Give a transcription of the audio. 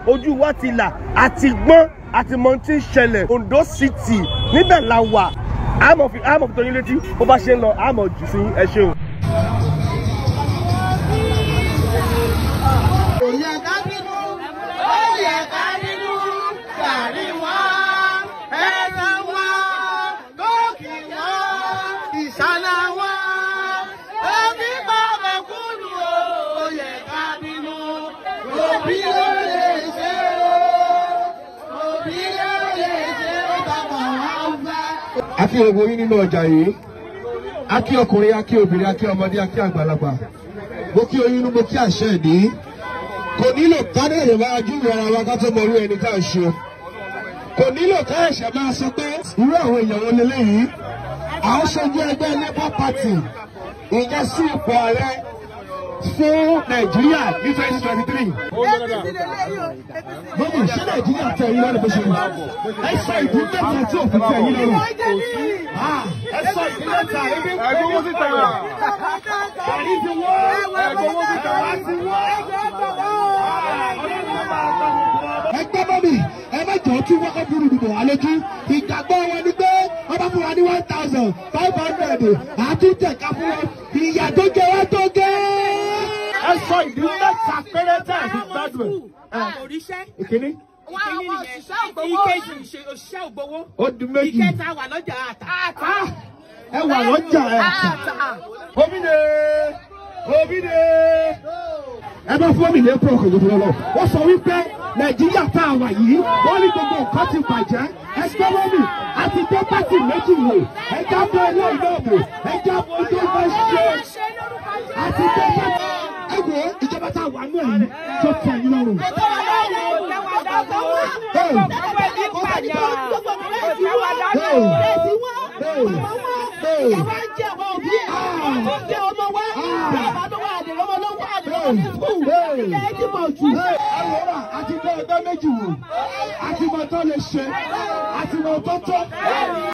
ojú wa ti là àti gbọ́n àti mọ tí ń ṣẹlẹ̀ Ondo City níbẹ̀ la wà àmọ̀ fi àmọ̀ fi tó yín létí bó bá ṣe ń lọ àmọ̀ jù sí ẹ ṣeun. Kò yẹ ká bínú, ó yẹ ká bínú, gàrí wọn, ẹran wọn, kóòkì wọn, ìṣáná wọn. Ẹbí bá mẹ̀kúnnù o, ó yẹ ká bínú. Òbí ló lè ṣe o, òbí ló lè ṣe o, bàbá wa ń fẹ́. a kí gbogbo yín nínú ọjà yìí a kí ọkùnrin a kí obìnrin a kí ọmọdé a kí àgbàlagbà mo kí oyún mo kí àṣẹ ìdí kò nílò kádé èèyàn máa júwe ara wa ká tó mọ irú ẹni tá à ń ṣe kò nílò ká ẹ̀ṣẹ̀ máa sọ pé irú àwọn èèyàn wọn lélẹ́yìí à ń ṣojú ẹgbẹ́ labour party ìyẹn sí ipò ààrẹ fún nàìjíríà ní twenty twenty three lórí ṣé nàìjíríà tẹ ẹ̀yin lọ́rùn bó ṣe wù ẹ sọ ìdí mẹ́ta tí òfin tẹ ẹ̀yin lọ́rùn ẹ sọ ìdí mẹ́ta ebi ń pè é Ẹgbẹ́ owó síta wà. Gàrí ti wọ́. Ẹgbẹ́ owó síta wà. Wá ti wọ́. Ẹgbẹ́ bọ́mì ẹ má jọ tí wọ́n kọ́ burú dùbọ̀ àlejò ìgbàgbọ́ wọn ni pé wọ́n bá fún wa ní one thousand five hundred àtúntẹ̀ká fún wọn ìyà tó jẹ wá tó gẹ́. Ẹ sọ ìdí mẹ́ta péré tẹ̀ ẹ̀ fi gbádùn ẹ̀. òrìṣẹ́ Ìkíní wọn àwọn òṣìṣẹ́ ògbówó ìkejì ìṣe- òṣìṣẹ́ ògbówó ó di méjì. ìkẹta wà lọ́jà àtà. Ah, Ẹ wà lọ́jà ẹ̀. Omide! Omide! Ẹ bá fún Omide kúrò kò gbọdọ̀ lọ. Wọ́n sọ wípé Nàìjíríà tá a wà yìí, wọ́n ní gbogbo nǹkan ti bàjẹ́. Ẹsikọ́nọ́mì àti dé pátì méjì wò. Ẹ jábọ̀ ilé ìlú òbò. Ẹ jábọ̀ ojú ọgbà ṣe. Àti dé pátì. Ẹ wo ìjọba tá a wà nù ẹ̀yìn tó tẹ̀ yín lọ́rùn. Hey! Àwòrán àti dé ẹgbẹ́ méjì wò. Àti mọ̀ tó lè ṣe. Àti mọ̀ tó tó.